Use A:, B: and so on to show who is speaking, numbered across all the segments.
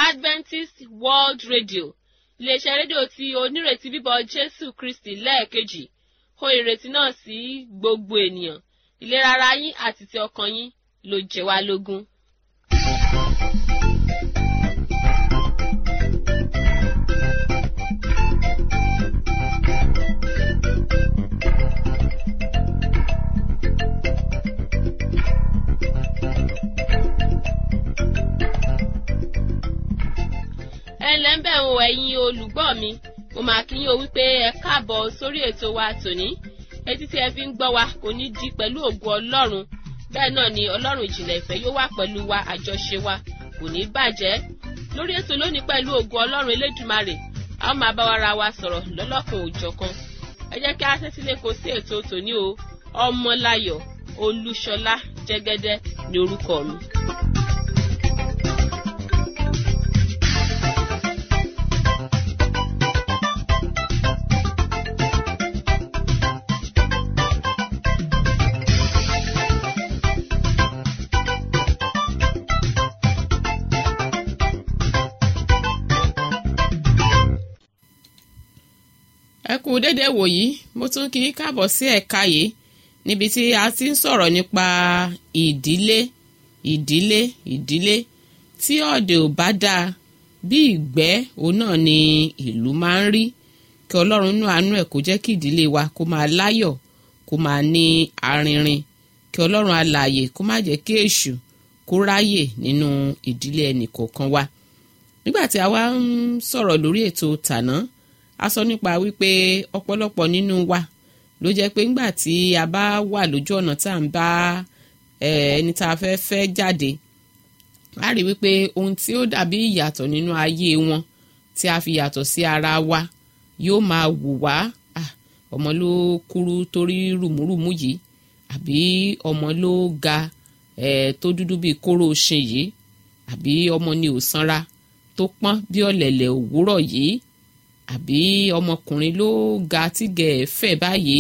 A: adventist world radio iléeṣẹ́ rédíò tí onírètí bíbọ̀ jésù kristi lẹ́ẹ̀kejì hó ìrètí náà sí gbogbo ènìyàn ìlera ara yín àti ti ọkàn yín ló jẹ wá lógún. ẹ ǹlẹ́ ń bẹ̀ ń wo ẹ̀yin olùgbọ́ mi mo máa kí yín o wípé ẹ káàbọ̀ sórí ètò wa tòní etí tí ẹ fi ń gbọ́ wa kò ní di pẹ̀lú ògo ọlọ́run bẹ́ẹ̀ náà ni ọlọ́run ìjìnlẹ̀ ìfẹ́ yóò wà pẹ̀lú wa àjọṣe wa kò ní bàjẹ́ lórí ètò lónìí pẹ̀lú ògo ọlọ́run elédùmarè a ó máa bá wa ra wa sọ̀rọ̀ lọ́lọ́kan òjọ̀kan ẹ jẹ́ kí a tẹ́tí lé kó sí ètò tòní o ọmọláyọ̀ olúṣọlá jẹ́gẹ́dẹ́ ni orúkọ mi.
B: ẹ kú déédéé wòyí mo tún kí í káàbọ̀ sí ẹ̀ka yìí níbi tí a ti ń sọ̀rọ̀ nípa ìdílé ìdílé ìdílé tí ọ̀dẹ̀ ò bá dáa bí ìgbẹ́ òun náà ni ìlú máa ń rí kí ọlọ́run nú àánú ẹ̀ kó jẹ́ kí ìdílé wa kó máa láyọ̀ kó máa ní arinrin kí ọlọ́run alààyè kó má jẹ́ kí èṣù kó ráyè nínú ìdílé ẹnìkọ̀ọ̀kan wa nígbà tí a wá ń sọ̀rọ̀ lórí ètò tàná a sọ nípa wípé ọ̀pọ̀lọpọ̀ nínú wa ló jẹ́ pé ńgbà tí a bá wà lójú ọ̀nà tá à ń bá ẹni tá a fẹ́ fẹ́ jáde a rí wípé ohun tí ó dàbí ìyàtọ̀ nínú ayé wọn tí a fi yàtọ̀ sí ara wa yóò máa wù wá ọmọ ló kúrú torí rùmúrùmú yìí àbí ọmọ ló ga tó dúdú bíi kóró ṣin yìí àbí ọmọ ni ò sanra tó pọ́n bí ọ̀lẹ̀lẹ̀ òwúrọ̀ yìí àbí ọmọkùnrin ló ga tígẹ̀ ẹ̀ fẹ̀ báyìí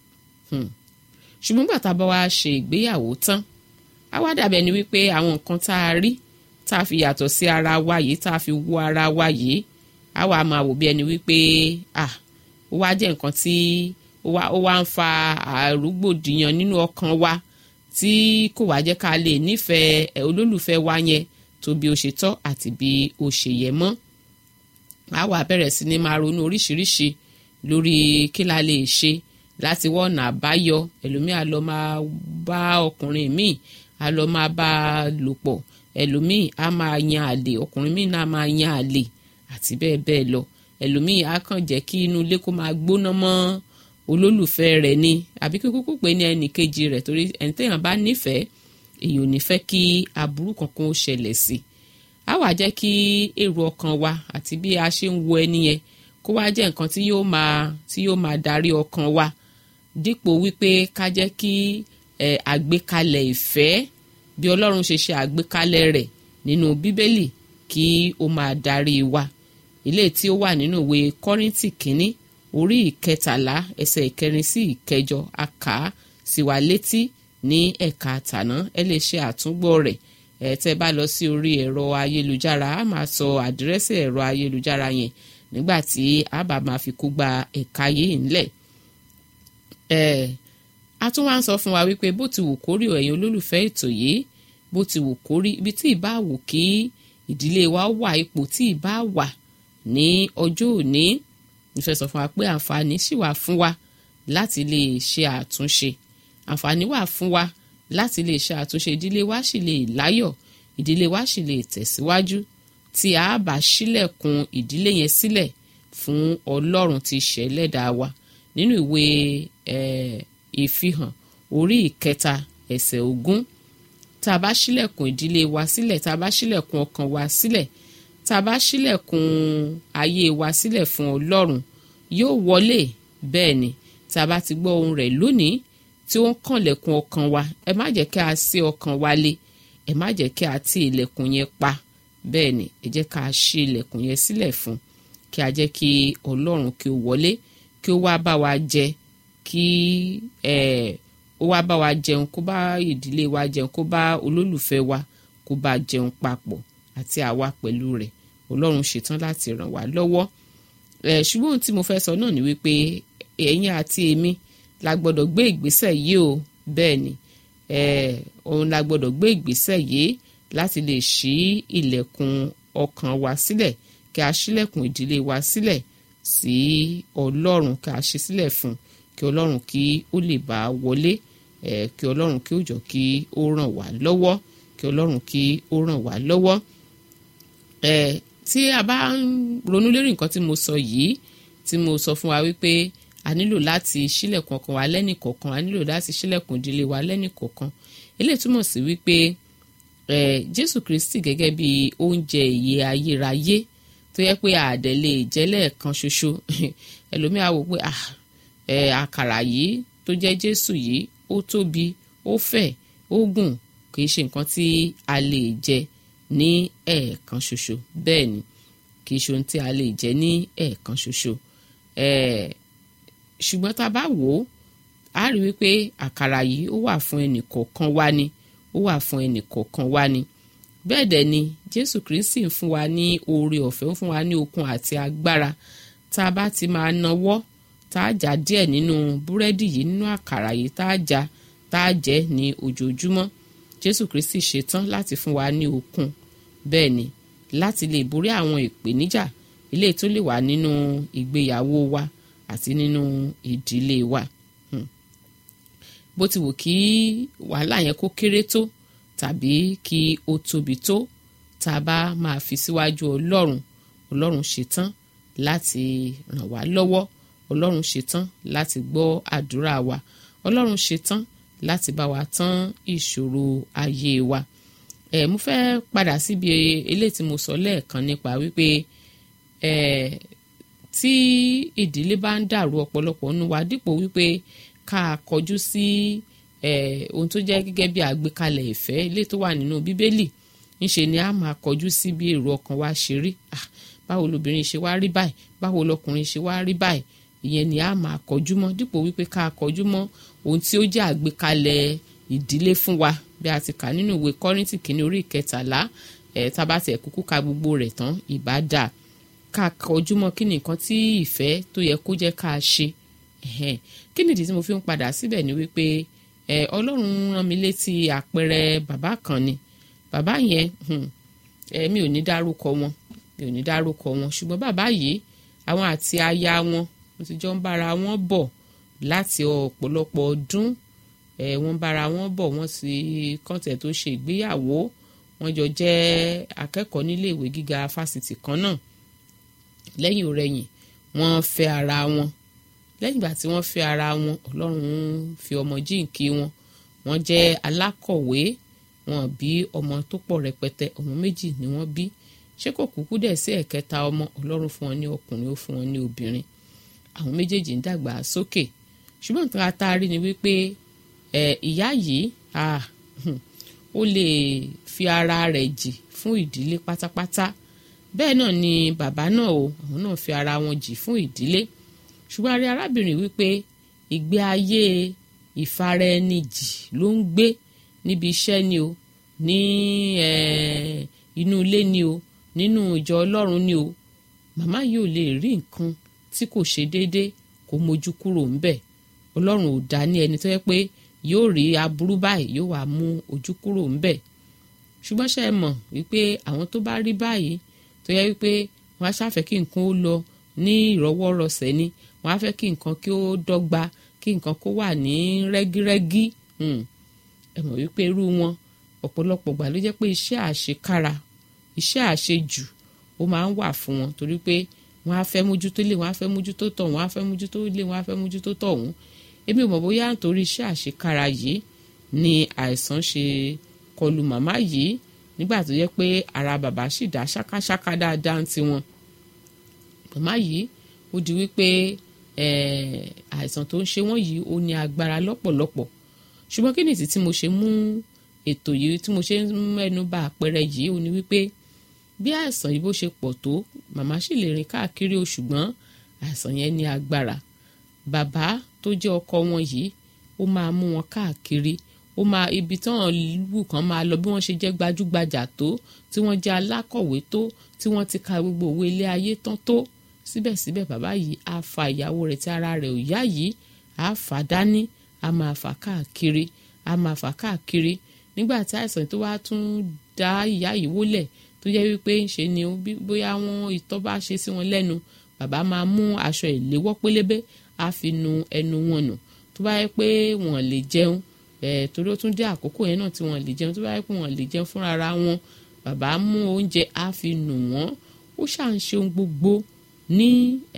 B: ṣùgbọ́n gbàtà bá wa ṣe ìgbéyàwó tán á wá dàbẹ̀ ni wípé àwọn nǹkan tá a rí tá a fi yàtọ̀ sí ara wa yìí tá a fi wo ara wa yìí á wà máa wò bí ẹni wípé ah ó wá jẹ́ nǹkan tí ó wá ń fa àrúgbòdìyàn nínú ọkàn wa tí kò wá jẹ́ ká lè nífẹ̀ẹ́ olólùfẹ́ wa yẹn tó bí ó ṣe tọ́ àti bí ó ṣe yẹ mọ́ a wá bẹ̀rẹ̀ sí ni máa ronú oríṣiríṣi lórí kí la lè ṣe láti wọ́nà àbáyọ ẹlòmíì á lọ máa bá ọkùnrin míì á lọ máa bá a lò pọ̀ ẹlòmíì á máa yan àlè ọkùnrin míì náà máa yan àlè àti bẹ́ẹ̀ bẹ́ẹ̀ lọ ẹlòmíì á kàn jẹ́ kí inú ilé kó máa gbóná mọ́ olólùfẹ́ rẹ̀ ni àbí kí kúkú pé ní ẹnì kejì rẹ̀ torí ẹni téèyàn bá nífẹ̀ẹ́ èyí ò ní fẹ́ kí aburú kankan ó ṣẹlẹ̀ sí i á wà jẹ́ kí èrò ọkàn wa àti bí a ṣe ń wo ẹni yẹn kó wá jẹ́ nǹkan tí yóò máa tí yóò máa darí ọkàn wa dípò wípé ká jẹ́ kí ẹ̀ àgbékalẹ̀ ìfẹ́ bí ọlọ́run ṣe ṣe àgbékalẹ̀ rẹ̀ nínú bíbélì kí ó máa darí wa ilé tí ó wà nínú ìwé kọ́ríntì kínní orí ìkẹtàlá ẹsẹ̀ ìkẹrin sí ìkẹjọ a kà á sí wa létí ní ẹ̀ka tàná ẹ lè ṣe àtúngbọ́ rẹ̀ ẹ tẹ́ bá lọ sí orí ẹ̀rọ ayélujára a máa sọ àdírẹ́sì ẹ̀rọ ayélujára yẹn nígbà tí a bá máa fi kó gba ẹ̀ka yìí ńlẹ̀ ẹ a tún wá ń sọ fún wa wípé bó ti wù kórí ẹ̀yin olólùfẹ́ ètò yìí bó ti wù kórí ibi tí ìbá wù kí ìdílé wa wà ipò tí ìbá wà ní ọjọ́ òní ìfẹ́ sọ fún wa pé àǹfààní sì wà fún wa láti lè ṣe àtúnṣe àǹfààní wà fún wa láti lè ṣe àtúnṣe ìdílé wa sì lè láyọ̀ ìdílé wa sì lè tẹ̀síwájú tí a bá ṣílẹ̀kùn ìdílé yẹn sílẹ̀ fún ọlọ́run tí ṣẹlẹ́dàá wa nínú ìwé ìfihàn orí ìkẹta ẹsẹ̀ ogún tá a bá ṣílẹ̀kùn ìdílé wa sílẹ̀ tá a bá ṣílẹ̀kùn ọkàn wa sílẹ̀ tá a bá ṣílẹ̀kùn ayé wa sílẹ̀ fún ọlọ́run yóò wọlé bẹ́ẹ̀ ni tá a bá ti gbọ́ ohun rẹ̀ lónìí tí ó ń kànlẹ̀kùn ọkàn wa ẹ má jẹ́ kí a ṣí ọkàn wa lé ẹ má jẹ́ kí a ti ilẹ̀kùn yẹn pa bẹ́ẹ̀ ni ẹ jẹ́ ká ṣí ilẹ̀kùn yẹn sílẹ̀ fún kí a jẹ́ kí ọlọ́run kí ó wọlé kí ó wá bá wa jẹ kí ẹ ó wá bá wa jẹun kó bá ìdílé wa jẹun kó bá olólùfẹ́ wa kó bá jẹun papọ̀ àti àwa pẹ̀lú rẹ̀ ọlọ́run ṣetán láti ràn wá lọ́wọ́ ẹ̀ ṣùgbọ́n ohun tí mo fẹ́ sọ náà ni wípé ẹ̀yin àti èmi la gbọ́dọ̀ gbé ìgbésẹ̀ yìí o bẹ́ẹ̀ ni ẹ̀ òun la gbọ́dọ̀ gbé ìgbésẹ̀ yìí láti lè ṣí ilẹ̀kùn ọkàn wa sílẹ̀ kí a ṣílẹ̀kùn ìdílé wa sílẹ̀ sí ọlọ́run kí a ṣí sílẹ̀ fún kí ọlọ́run kí ó lè bá wọlé ẹ̀ kí ọlọ́run kí ó jọ kí ó ràn wá lọ́wọ́ kí ọlọ́run kí ó ràn wá lọ́wọ́ ẹ̀ tí a bá ń ronú lérí nǹkan tí mo sọ yìí tí mo sọ fún wa wípé a nílò láti ṣílẹ̀kùn ọkàn wa lẹ́nìkọ̀ọ̀kan a nílò láti ṣílẹ̀kùn ìdílé wa lẹ́nìkọ̀ọ̀kan eléyìí túmọ̀ sí wípé ẹ̀ jésù kristi gẹ́gẹ́ bí oúnjẹ ìyè ayérayé tó yẹ pé àdẹ lè jẹ lẹ́ẹ̀kan ṣoṣo ẹlòmíà wò pé ẹ̀ àkàrà yìí tó jẹ́ jésù yìí ó tóbi ó fẹ̀ ó gùn kì í ṣe nǹkan tí a lè jẹ ní ẹ̀ẹ̀kan ṣoṣo bẹ́ẹ̀ ni kì í ṣe ohun tí a lè jẹ ní ẹ̀ẹ̀kan ṣoṣo ṣùgbọ́n tá a bá wò ó a rí wípé àkàrà yìí ó wà fún ẹnì kọ̀ọ̀kan wá ni ó wà fún ẹnì kọ̀ọ̀kan wá ni bẹ́ẹ̀ dẹ̀ ni jésù kristi ń fún wa ní oore ọ̀fẹ́ ń fún wa ní okun àti agbára tá a bá ti máa nawọ́ tá a já díẹ̀ nínú búrẹ́dì yìí nínú àkàrà yìí tá a já tá a jẹ ní ojoojúmọ́ jésù kristi ṣetán láti fún wa ní okun bẹ́ẹ̀ ni láti lè borí àwọn ìpèníjà eléyìí tó lè wà nínú ìgbéyàwó wa àti nínú ìdílé wa hmm. bó ti wù kí wàhálà yẹn kó kéré tó tàbí kí ó tóbi tó tá a bá máa fi síwájú ọlọ́run ọlọ́run ṣetán láti ràn wá lọ́wọ́ ọlọ́run ṣetán láti gbọ́ àdúrà wa ọlọ́run ṣetán láti bá wa tán ìṣòro ayé wa ẹ mo fẹ́ padà síbi eléyìí tí mo sọ lẹ́ẹ̀kan nípa wípé ẹ tí ìdílé bá ń dàrú ọ̀pọ̀lọpọ̀ nínú wa dípò wípé ká kọjú sí ẹ ohun tó jẹ́ gẹ́gẹ́ bí àgbékalẹ̀ ìfẹ́ ilé tó wà nínú bíbélì ńṣe ni a máa kọjú sí bí èrò ọkàn wa ṣe rí ah báwo lobìnrin ṣe wá rí báyìí báwo lọkùnrin ṣe wá rí báyìí ìyẹn ni a máa kọjú mọ́ dípò wípé ká kọjú mọ́ ohun tí ó jẹ́ àgbékalẹ̀ ìdílé fún wa bí a ti kà nínú ìwé kọ́rìntì kìíní orí ìkẹtàlá ẹ̀ tá a bá tiẹ̀ kúkú ka gbogbo rẹ̀ tán ìbá dà ká kọjú mọ́ kí ni nǹkan tí ìfẹ́ tó yẹ kó jẹ́ ká ṣe kí nìdí tí mo fi ń padà síbẹ̀ ni wípé ọlọ́run rán mi létí àpẹẹrẹ bàbá kan ni bàbá yẹn mi ò ní dárúkọ wọn mi ò ní dárúkọ wọn ṣùgbọ́n bàbá yìí àwọn àti aya wọn wọ́n ti jọ ń bára wọn bọ̀ láti ọ̀pọ̀lọpọ̀ ọdún wọ́n bára wọn bọ̀ wọ́n sì kọ́ńtẹ̀ tó ṣe ìgbéyàwó wọ́n jọ jẹ́ akẹ́kọ̀ọ́ nílé ìwé gíga fásitì kan náà lẹ́yìn òrẹ́yìn wọ́n fẹ́ ara wọn lẹ́yìn ìgbà tí wọ́n fẹ́ ara wọn ọlọ́run fi ọmọ jíǹkí wọn wọ́n jẹ́ alákọ̀wé wọn bí ọmọ tó pọ̀ rẹpẹtẹ ọmọ méjì ni wọ́n bí ṣé kò kúkú dẹ̀ sí ẹ̀kẹta ọmọ ọlọ́run fún wọn ní ọkùnrin ó fún wọn ní obìnrin àwọn méjèèjì ń dàgbà sókè ṣùgbọ́n nǹkan àtàrí ni wípé ìyá yìí ó lè fi ara rẹ̀ jì fún ìdílé pátápátá bẹ́ẹ̀ náà ni bàbá náà o àwọn náà fi ara wọn jì fún ìdílé ṣùgbọ́n a rí arábìnrin wípé ìgbé ayé ìfaraẹnijì ló ń gbé níbi iṣẹ́ ni o ní inú ilé ni o nínú ìjọ ọlọ́run ni o màmá yìí ò lè rí nǹkan tí kò ṣe déédé kó mójú kúrò ńbẹ̀ ọlọ́run ò dá ní ẹni tó yẹ pé yóò rí aburú báyìí yóò wá mú ojú kúrò ńbẹ̀ ṣùgbọ́n ṣe é mọ̀ wípé àwọn tó bá rí báyìí tó yẹ wípé wọ́n á ṣàfẹ́ kí nǹkan ó lọ ní ìrọwọ́rọsẹ̀ ni wọ́n á fẹ́ kí nǹkan kí ó dọ́gba kí nǹkan kó wà ní rẹ́gírẹ́gí ẹ mọ̀ wípé irú wọn ọ̀pọ̀lọpọ̀ gbà ló jẹ́ pé iṣẹ́ àṣekára iṣẹ́ àṣejù ó máa ń wà fún wọn torí pé wọ́n á fẹ́ mójútó lé wọ́n á fẹ́ mójútó tọ̀ wọ́n á fẹ́ mójútó lé wọ́n á fẹ́ mójútó tọ̀ wọ́n èmi ò mọ̀ bóyá nítorí iṣẹ́ àṣekára yìí ni àìsàn ṣe kọlù màmá yìí nígbà tó yẹ pé ara bàbá sì dá ṣákáṣáká dáadáa ti wọn màmá yìí ó di wípé àìsàn tó ń ṣe wọ́n yìí ó ní agbára lọ́pọ̀lọpọ̀ ṣùgbọ́n kí nìdí tí mo ṣe mú ètò yìí tí mo ṣe ń mẹ́nu bà àpẹẹrẹ yìí ó ní wípé bí àìsàn yìí bó ṣe pọ̀ tó màmá sì lè rìn káàkiri o ṣùgbọ́n àìsàn yẹn ní agbára bàbá tó jẹ́ ọkọ wọn yìí ó máa mú wọn káàkiri ó ó máa ibi tí wọ́n wù kán máa lọ bí wọ́n ṣe jẹ́ gbajúgbajà tó tí wọ́n jẹ́ alákọ̀wé tó tí wọ́n ti ka gbogbo òwe ilé ayé tán tó síbẹ̀síbẹ̀ bàbá yìí á fa ìyàwó rẹ̀ tí ara rẹ̀ ò yá yìí á fà dání á máa fà káàkiri á máa fà káàkiri nígbà tí àìsàn tó wá tún dá ìyá yìí wólẹ̀ tó jẹ́ wípé ń ṣe ni bóyá wọn ìtọ́ bá ṣe sí wọn lẹ́nu bàbá máa mú aṣọ ìléwọ́ pélébé á fi nu ẹnu wọn nù tó bá yẹ pé wọn lè jẹun ẹ̀ torí ó tún dé àkókò yẹn náà tí wọn lè jẹun tó bá yẹ pé wọn lè jẹun fúnra ra wọn bàbá mú oúnjẹ á fi nù wọ́n ó ṣà ń ṣe ohun gbogbo ní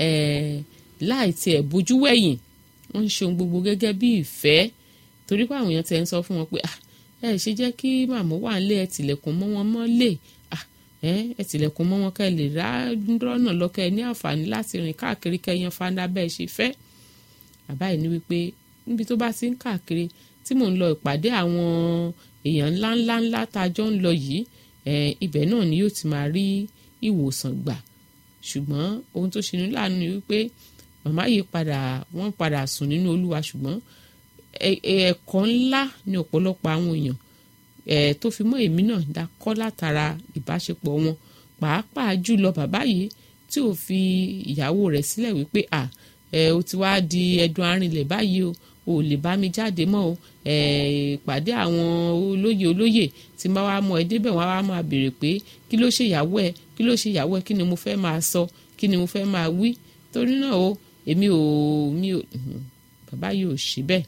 B: láì tiẹ̀ bójú wẹ̀yìn wọ́n ń ṣe ohun gbogbo gẹ́gẹ́ bí ìfẹ́ torí pé àwọn èèyàn ti ń sọ fún wọn pé ẹ ṣe jẹ́ kí màmú wà ń lé ẹ tìlẹ̀kùn mọ́ wọn mọ́ lè ẹ tìlẹ̀kùn mọ́ wọn kẹ́ ẹ lè rá rọ́nà lọ́kẹ́ ẹ ní àǹfààní láti rìn káàkiri kẹ́yàn fanda bẹ́ẹ̀ ṣe fẹ́ bàbá yìí ní wípé níbi tó bá ti ń káàkiri tí mò ń lọ ìpàdé àwọn èèyàn ńláńlá ńlá tá a jọ ń lọ yìí ibẹ̀ náà ni yóò ti máa rí ìwòsàn gbà ṣùgbọ́n ohun tó ṣe ní láàánú ni wípé màmá yìí padà wọ́n padà sùn nínú olúwa ṣùgbọ́n ẹ̀kọ́ ńlá ni ọ̀pọ̀lọpọ̀ àwọn èèyàn tó fi mọ́ èmi náà dákọ́ látara ìbáṣepọ̀ wọn pàápàá jùlọ bàbá yìí tí ò fi ìyàwó rẹ̀ sílẹ̀ wípé à ẹ o ti wá di ẹdun arinlẹ̀ báyìí o ò lè bá mi jáde mọ́ o pàdé àwọn olóyè olóyè tí n bá wá mọ ẹ débẹ̀ wọ́n á wá máa béèrè pé kí ló ṣe ìyàwó ẹ kí ló ṣe ìyàwó ẹ kí ni mo fẹ́ máa sọ kí ni mo fẹ́ máa wí torí náà o èmi ò mi ò bàbá yìí ò ṣe bẹ́ẹ̀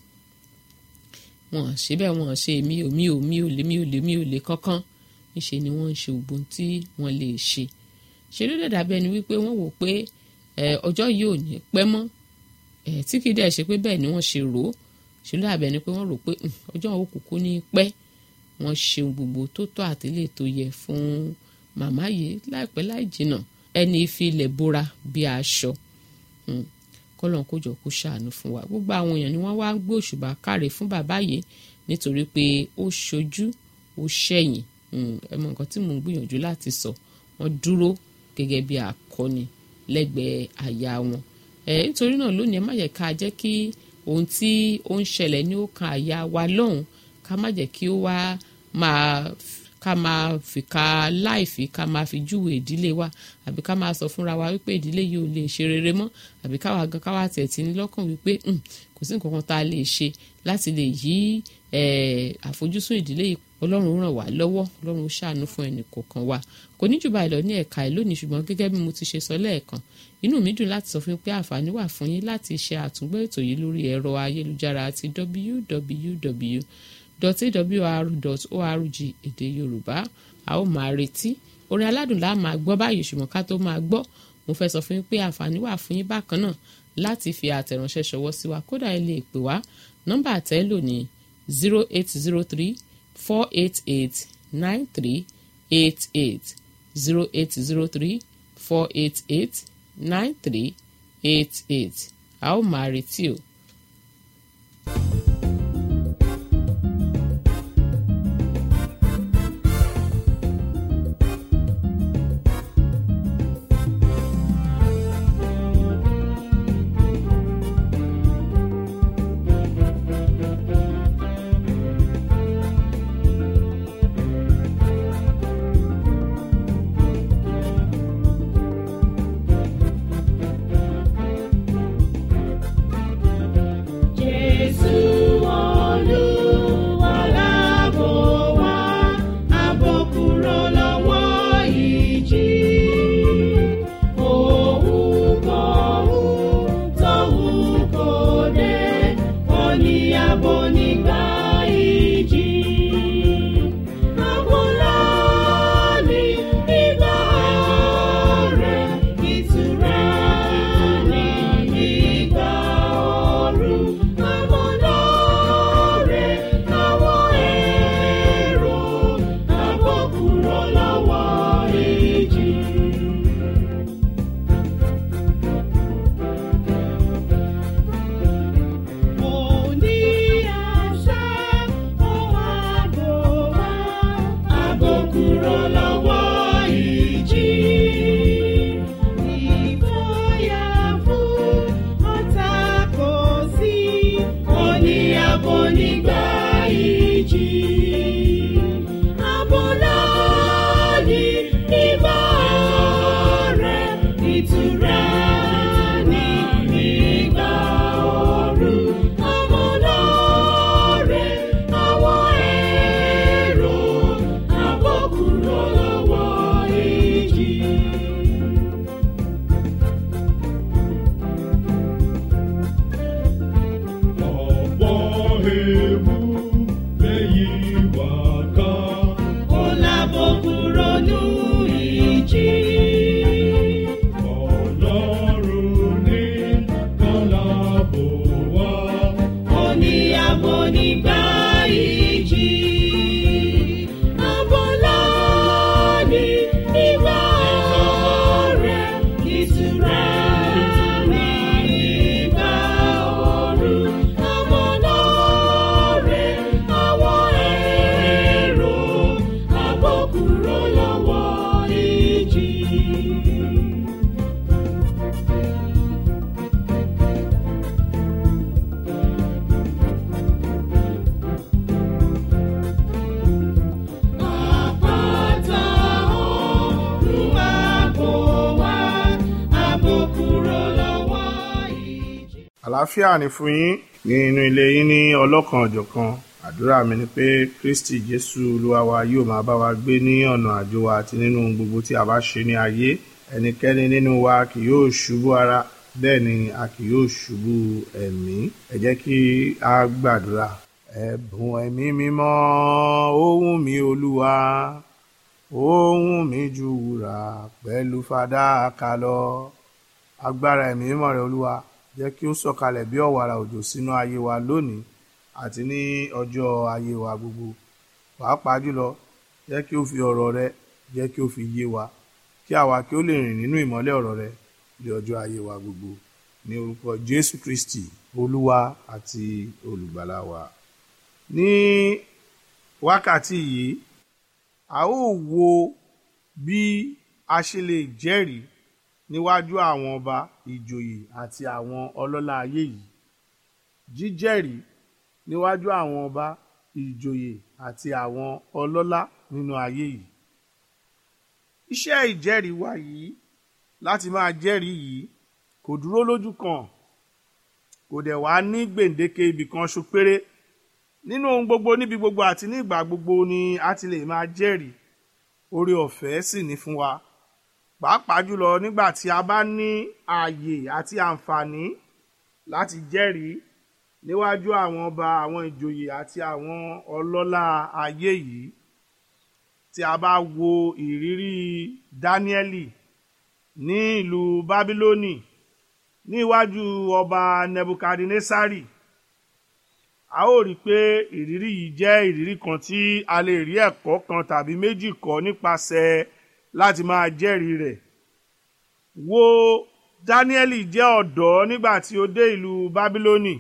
B: wọn ṣe bẹ́ẹ̀ wọn ṣe èmi ò mi ò mi ò lè mi ò lè mi ò lè kankan níṣe ni wọ́n ń ṣe ògbón tí wọ́n lè ṣe ṣe ló dẹ̀ dàbí ẹni wípé wọ́n wò pé ọjọ́ yìí ò ní pẹ́ mọ́ tí kì í dẹ̀ ṣe pé bẹ́ẹ̀ ni wọ́n ṣe rò ó ṣe ló dàbí ẹni pé wọ́n rò pé ọjọ́ òkùnkùn ní pẹ́ wọ́n ṣe gbogbo tó tọ́ àtìlẹ́ tó yẹ fún màmá yìí láìpẹ́ láì jìnnà ẹni fi ilẹ̀ bora bí aṣọ kọ́lọ́n kó jọ kó ṣàánú fún wa gbogbo àwọn èèyàn ni wọ́n wá gbé òṣùbà káre fún bàbá yìí nítorí pé ó ṣojú ó ṣẹ̀yìn ẹ mọ nǹkan tí mò ń gbìyànjú láti sọ wọ́n dúró gẹ́gẹ́ bí akọni lẹ́gbẹ̀ẹ́ àyà wọn ẹ nítorí náà lónìí ẹ má jẹ́ ká jẹ́ kí ohun tí ó ń ṣẹlẹ̀ ní ó kan àyà wa lọ́hùn ká má jẹ́ kí ó wá máa ká máa fìkà láìfi ká máa fi júwe ìdílé wa àbí ká máa sọ fúnra wa wípé ìdílé yìí ò lè ṣe rere mọ́ àbí káwa gan káwa tẹ̀ tí ní lọ́kàn wípé kò sí nǹkan kan tá a lè ṣe láti lè yí àfojúsùn ìdílé yìí ọlọ́run ràn wá lọ́wọ́ ọlọ́run ṣàánú fún ẹnì kọ̀ọ̀kan wa kò ní jù báyìí lọ ní ẹ̀ka ẹ̀ lónìí ṣùgbọ́n gẹ́gẹ́ bí mo ti ṣe sọ lẹ́ẹ̀kan inú mi dùn láti sọ fún yín pé àǹfààní wà fún yín láti ṣe àtúngbọ́ ètò yìí lórí ẹ̀rọ ayélujára àti www.awr.org èdè yorùbá a ó máa retí orin aládùn la máa gbọ́ báyìí ṣùgbọ́n ká tó máa gbọ́ mo fẹ́ sọ fún yín pé àǹfààní wà fún yín bákan náà láti fi àtẹ̀ránṣẹ́ ṣọwọ́ sí wa kódà ẹ lè pè wá nọ́mbà àtẹ́lò ní zero eight zero three four eight eight nine three eight eight zero eight zero three four eight eight nine three eight eight a ó máa retí o.
C: àlàáfíà ni fún yín ní inú ilé yín ní ọlọ́kan ọ̀jọ̀kan àdúrà mi ni pé kristi jésù olúwa wa yóò máa bá wa gbé ní ọ̀nà àjò wa àti nínú ohun gbogbo tí a bá ṣe ní ayé ẹnikẹ́ni nínú wa kì yóò ṣubú ara bẹ́ẹ̀ ni a kì yóò ṣubú ẹ̀mí ẹ jẹ́ kí a gbàdúrà ẹ̀bùn ẹ̀mí mímọ́ ohùn mi olúwa ohùn mi ju wúrà pẹ̀lú fàdákà lọ agbára ẹ̀mí mímọ́ rẹ̀ olúwa jẹ́ kí ó sọ̀kalẹ̀ bí ọ̀wàrà òjò sínú ayé wa lónìí àti ní ọjọ́ ayé wa gbogbo pàápàá jùlọ jẹ́ kí ó fi ọ̀rọ̀ rẹ jẹ́ kí ó fi yé wa kí àwa kí ó lè rìn nínú ìmọ́lẹ̀ ọ̀rọ̀ rẹ ní ọjọ́ ayé wa gbogbo ní orúkọ jésù kristi olúwa àti olùgbàlà wa ní wákàtí yìí a ó wo bí a ṣe lè jẹ́rìí níwájú àwọn ọba ìjòyè àti àwọn ọlọ́lá ayé yìí jíjẹ́rìí níwájú àwọn ọba ìjòyè àti àwọn ọlọ́lá nínú ayé yìí iṣẹ́ ìjẹ́rìí wa yìí láti máa jẹ́rìí yìí kò dúró lójú kan kò dẹ̀ wá ní gbèǹdéke ibì kan ṣo péré nínú ohun gbogbo níbi gbogbo àti ní ìgbà gbogbo ni a ti lè máa jẹ́rìí oore ọ̀fẹ́ sì ní fún wa pàápàá jùlọ nígbà tí a bá ní ààyè àti àǹfààní láti jẹ́rìí níwájú àwọn ọba àwọn ìjòyè àti àwọn ọlọ́lá ayé yìí tí a bá wo ìrírí dáníẹ́lì ní ìlú bábílónì ní iwájú ọba nebukadnesari a ó rí i pé ìrírí yìí jẹ́ ìrírí kan tí a lè rí ẹ̀kọ́ kan tàbí méjì kọ́ nípasẹ̀ láti máa jẹ́rìí rẹ̀ wo dáníẹ́lì jẹ́ ọ̀dọ́ nígbà tí ó dé ìlú bábílónì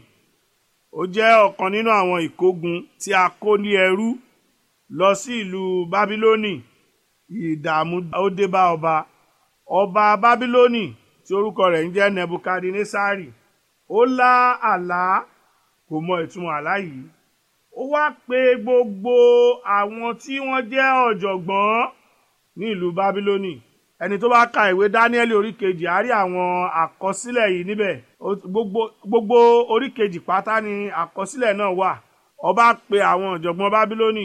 C: ó jẹ́ ọ̀kan nínú àwọn ìkógun tí a kó ní ẹrú lọ sí ìlú bábílónì ìdààmú ó dé bá ọba ọba bábílónì tí orúkọ rẹ̀ ń jẹ́ nebukadnesari ó lá àlá kò mọ ìtumọ̀ àlá yìí ó wá pe gbogbo àwọn tí wọ́n jẹ́ ọ̀jọ̀gbọ́n ní ìlú bábílónì ẹni tó bá ka ìwé dáníẹ́lì orí kejì á rí àwọn àkọsílẹ̀ yìí níbẹ̀ gbogbo gbogbo orí kejì pátá ni àkọsílẹ̀ náà wà ọba pe àwọn ọ̀jọ̀gbọ́n bábílónì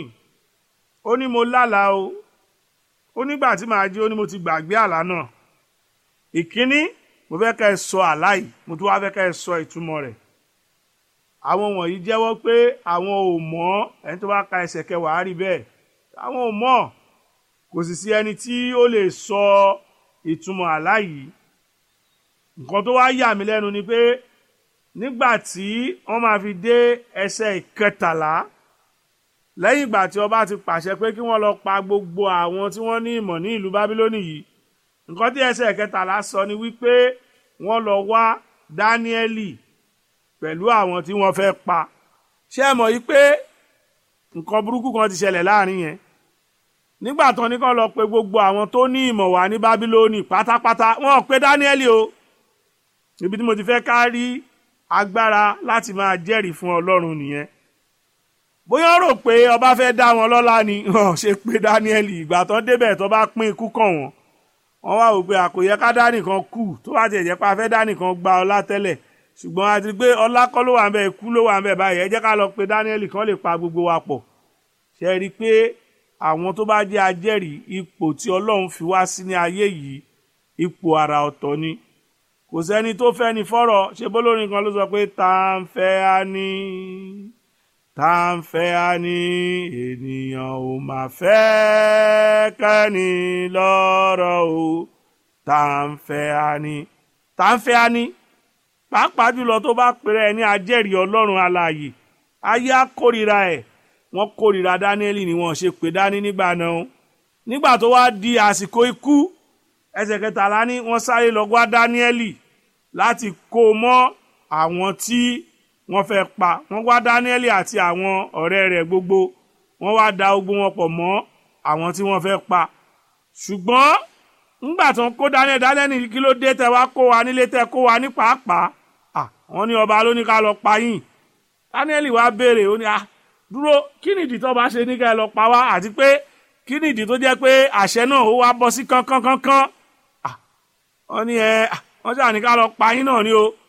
C: ó ní mo lálàá o ó nígbà tí màá jí ó ní mo ti gbàgbé àlá náà ìkíní mo fẹ́ kẹ́ ẹ sọ àlá yìí mo tún wá fẹ́ kẹ́ ẹ sọ ìtumọ̀ rẹ̀ àwọn wọ̀nyí jẹ́wọ́ pé àwọn ò mọ̀ ẹni tó bá ka ẹsẹ̀ kẹwàá rí bẹ́ẹ̀ àwọn ò mọ̀ kò sì sí ẹni tí ó lè sọ ìtumọ̀ àlá yìí nǹkan tó wá yà mí lẹ́nu ni pé nígbà tí wọ́n máa fi dé ẹsẹ̀ ìkẹtàlá lẹ́yìn ìgbà tí ọba ti pàṣẹ pé kí wọ́n lọ pa gbogbo àwọn tí wọ́n ní ìmọ̀ ní ìlú bábílónì yìí nǹkan tí ẹsẹ̀ ìkẹtàlá sọ ni wípé wọ́n lọ wá dáníẹ́lì pẹ̀lú àwọn tí wọ́n fẹ́ pa ṣé ẹ mọ̀ yìí pé nǹkan burúkú kan ti ṣẹlẹ̀ láàrin yẹn nígbà tán ní kàn lọ pé gbogbo àwọn tó ní ìmọ̀ wá ní bábílónì pátápátá wọn ò pé dáníẹ́lì o ibi tí mo ti fẹ́ ká rí agbára láti máa jẹ́rìí fún ọlọ́run nìyẹn bóyá rò pé ọba fẹ́ dá wọn lọ́lá ni wọn ṣe pé dáníẹ́lì ìgbà tán débẹ̀ tó bá pín ikú kàn wọ́n wọ́n wá wò pé àkòyẹ ká dá nìkan kù tó bá tiẹ̀ jẹ́ pé a fẹ́ dá nìkan gba ọlá tẹ́lẹ̀ ṣùgbọ́n a ti gbé ọlá kọ́ ló wà ń bẹ̀ ikú ló wà ń bẹ̀ báyìí ẹ jẹ́ ká lọ pé dáníẹ́lì kan lè pa gbogbo wa pọ̀ ṣe rí i pé àwọn tó bá jẹ́ ajẹ́rìí ipò tí ọlọ́run fi wá sí ní ayé yìí ipò àrà ọ̀tọ̀ ni kò sẹ́ni tó fẹ́ ni fọ́rọ̀ ṣe bólórin kan ló sọ pé tá à ń fẹ́ á ní tá à ń fẹ́ á ní ènìyàn ò mà fẹ́ kẹ́ni lọ́rọ̀ o tá à ń fẹ́ á ní tá à ń fẹ́ á ní pàápàá jùlọ tó bá pèrè ẹ ní ajẹ́rìí ọlọ́run alààyè ayé á kórìíra ẹ̀ wọ́n kórìíra dáníẹ́lì ni wọ́n ṣe pè dání nígbà náà nígbà tó wá di àsìkò ikú ẹsẹ̀ kẹtàlá ní wọ́n sáré lọ wá dáníẹ́lì láti kó o mọ́ àwọn tí wọ́n fẹ́ pa wọ́n wá dáníẹ́lì àti àwọn ọ̀rẹ́ rẹ̀ gbogbo wọ́n wá da ogun wọn pọ̀ mọ́ àwọn tí wọ́n fẹ́ pa ṣùgbọ́n ńgbà tó ń kó dáníẹ́lì dáníẹ́lì kí ló dé tẹ wá kó wa nílé tẹ kó wa ní pàápàá wọ́n ní ọba ló ní ká lọ pa yín dáníẹ́lì wá béèrè ó ní ah dúró kí nìdí tó bá ṣe ní ká ẹ lọ pa wá àti pé kí nìdí tó jẹ́ pé àṣẹ náà ó wá bọ́ sí kánkánkánkán wọ́n ní ẹ wọ́n ṣáà ní ká lọ pa yín náà ni o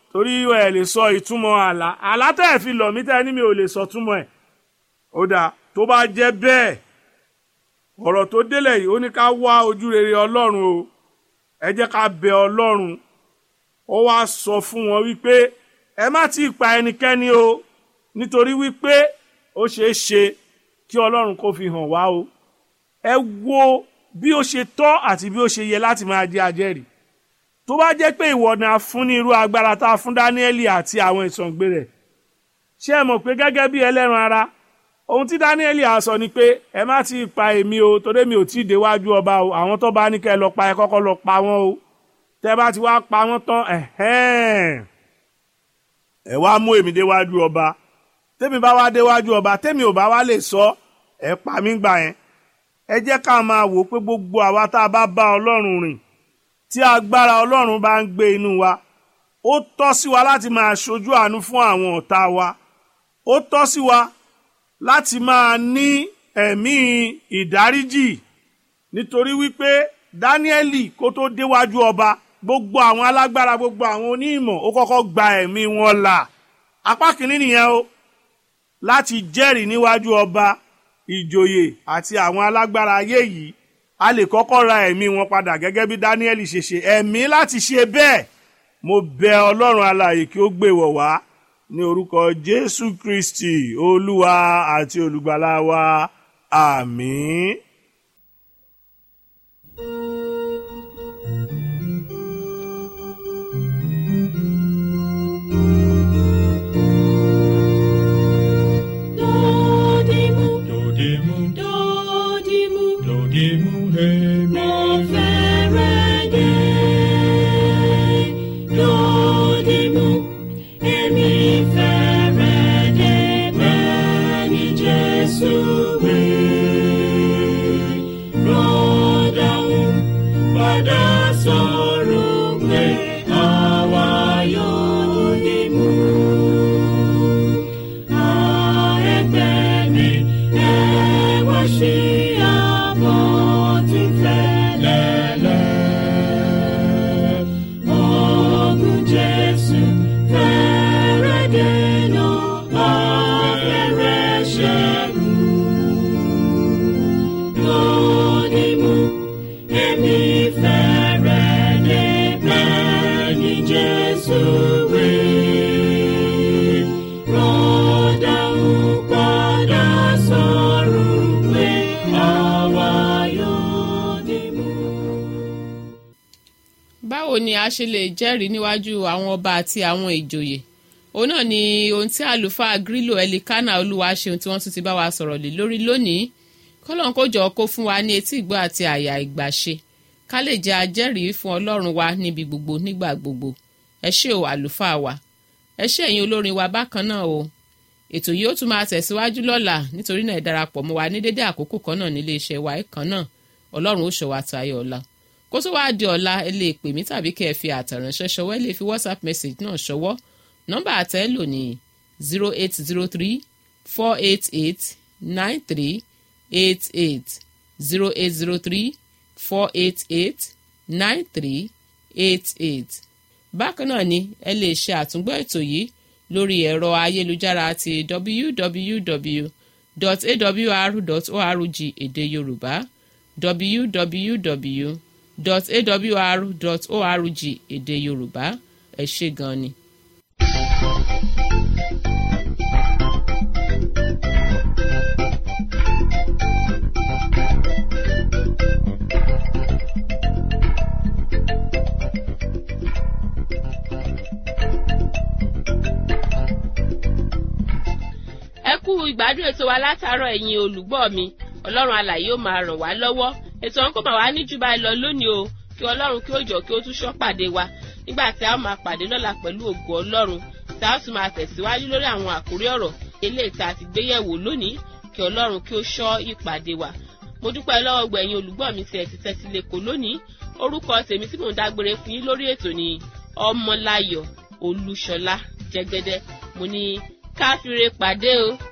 C: torí ẹ lè sọ ìtumọ̀ àlá àlá tẹ́ ẹ̀ fi lọ̀ mí tẹ́ ẹ ní mi ò lè sọ túmọ̀ ẹ̀ ó dáa tó bá jẹ́ bẹ́ẹ̀ ọ̀rọ̀ tó délẹ̀ yìí ó ní ká wá ojú rere ọlọ́run o ẹ jẹ́ ká bẹ ọlọ́run ó wá sọ fún wọn wípé ẹ má tí ì pa ẹnikẹ́ni o nítorí wípé ó ṣeé ṣe kí ọlọ́run kó fi hàn wá o ẹ wo bí ó ṣe tọ́ àti bí ó ṣe yẹ láti máa jẹ́ ajẹ́rìí tó bá jẹ́ pé ìwọ ni a fún ní irú agbára tá a fún dáníẹ́lì àti àwọn ìsọ̀ǹgbé rẹ̀ ṣé ẹ mọ̀ pé gẹ́gẹ́ bí ẹlẹ́ran ara ohun tí dáníẹ́lì á sọ ni pé ẹ má ti pa èmi o torí mi ò tí ì déwájú ọba o àwọn tó bá ní kẹ́ ẹ lọ pa ẹ kọ́kọ́ lọ pa wọ́n o tẹ́ bá ti wá pa wọ́n tán ẹ̀hẹ́n ẹ wá mú èmi déwájú ọba tẹ́mi bá wá déwájú ọba tẹ́mi ò bá wá lè sọ ẹ pa mí gbà yẹn ẹ jẹ́ ká máa wò pé gbogbo àwa tá a bá bá ọlọ́run rìn tí agbára ọlọ́run bá ń gbé inú wa ó tọ́ sí wa láti máa ṣojú àánú fún àwọn ọ̀tá wa ó tọ́ sí wa láti máa ní ẹ̀mí ìdáríjì nítorí wípé dáníẹ́lì kó tó déwájú ọba gbogbo àwọn alágbára gbogbo àwọn onímọ̀ ó kọ́kọ́ gba ẹ̀mí wọn là apá kìíní nìyẹn o láti jẹ́rìí níwájú ọba ìjòyè àti àwọn alágbára ayé yìí a lè kọ́kọ́ ra ẹ̀mí wọn padà gẹ́gẹ́ bí dáníẹ́lì ṣe ṣe ẹ̀mí láti ṣe bẹ́ẹ̀ mo bẹ ọlọ́run alààyè kí ó gbé wọ̀ wá ní orúkọ jésù kristi olúwa àti olùgbàlà wa àmín.
D: Dodimu,
E: Dodimu,
D: dodimu,
E: dodimu, hemi.
D: mo fẹ́rẹ̀ dé. Dodimu, èmi fẹ́rẹ̀ dé bẹ́ẹ̀ ni Jésù wí. Rọ́dàún padà sọ̀rọ̀ pé àwa yóò dìmú. Jesus, we rọ́dà ń padà sọ̀rọ̀ pé àwa yóò dìmú.
B: báwo ni a ṣe lè jẹ́rìí níwájú àwọn ọba àti àwọn ìjòyè òun náà ni ohun tí àlùfáà grílò ẹlikánà olúwaṣeun tí wọ́n tún ti bá wa sọ̀rọ̀ lé lórí lónìí kọ́lọ́n kó jọ kó fún wa ní etí ìgbọ́ àti àyà ìgbàṣe ká lè jẹ́ ajẹ́rìí fún ọlọ́run wa níbi gbogbo nígbà gbogbo ẹ ṣé o àlùfáà wa ẹ ṣé ẹ̀yin olórin wa bákan náà o ètò yìí ó tún máa tẹ̀síwájú lọ́la nítorí náà ẹ darapọ̀ mọ́ wa ní dédé àkókò kan náà nílé iṣẹ́ wa kan náà ọlọ́run ó ṣọ́ wa tayọ ọ̀la kó tó wáá di ọ̀la ẹ lè pè mí tàbí kẹ́ ẹ fi àtẹ̀ránṣẹ́ ṣọwọ́ ẹ lè fi whatsapp message náà ṣọwọ́ nọ́mbà àtẹ́ lò ní zero eight zero three four eight eight nine three eight eight zero eight zero three four eight eight nine three eight eight bákan náà ni ẹ lè ṣe àtúngbọ́ ètò yìí lórí ẹ̀rọ ayélujára ti www.awr.org èdè yorùbá www.awr.org èdè yorùbá ẹ ṣé gan ni.
A: ẹ kú ìgbádùn ètò wa látàárọ̀ ẹ̀yin olùgbọ́ mi ọlọ́run alàyè ó máa ràn wá lọ́wọ́ ètò ọ̀hún kò máa wá ní jù báyìí lọ lónìí o kí ọlọ́run kí ó jọ kí ó tún ṣọ́ pàdé wa nígbà tí a ó máa pàdé lọ́la pẹ̀lú ògo ọlọ́run tí a ó sì máa tẹ̀síwájú lórí àwọn àkórí ọ̀rọ̀ eléyìí tá a ti gbé yẹ̀wò lónìí kí ọlọ́run kí ó ṣọ́ ìpàdé wa mo dúpẹ́ lọ́wọ́ gbẹ̀yìn olùgbọ́ mi tí ẹ ti tẹ́tí lẹ́kọ̀ọ́ lónìí orúkọ tèmi tí mò ń dágbére fún yín lórí ètò ni ọmọláyọ̀ olúṣọlá jẹ́gẹ́dẹ́ mo ní káfíńre pàdé o.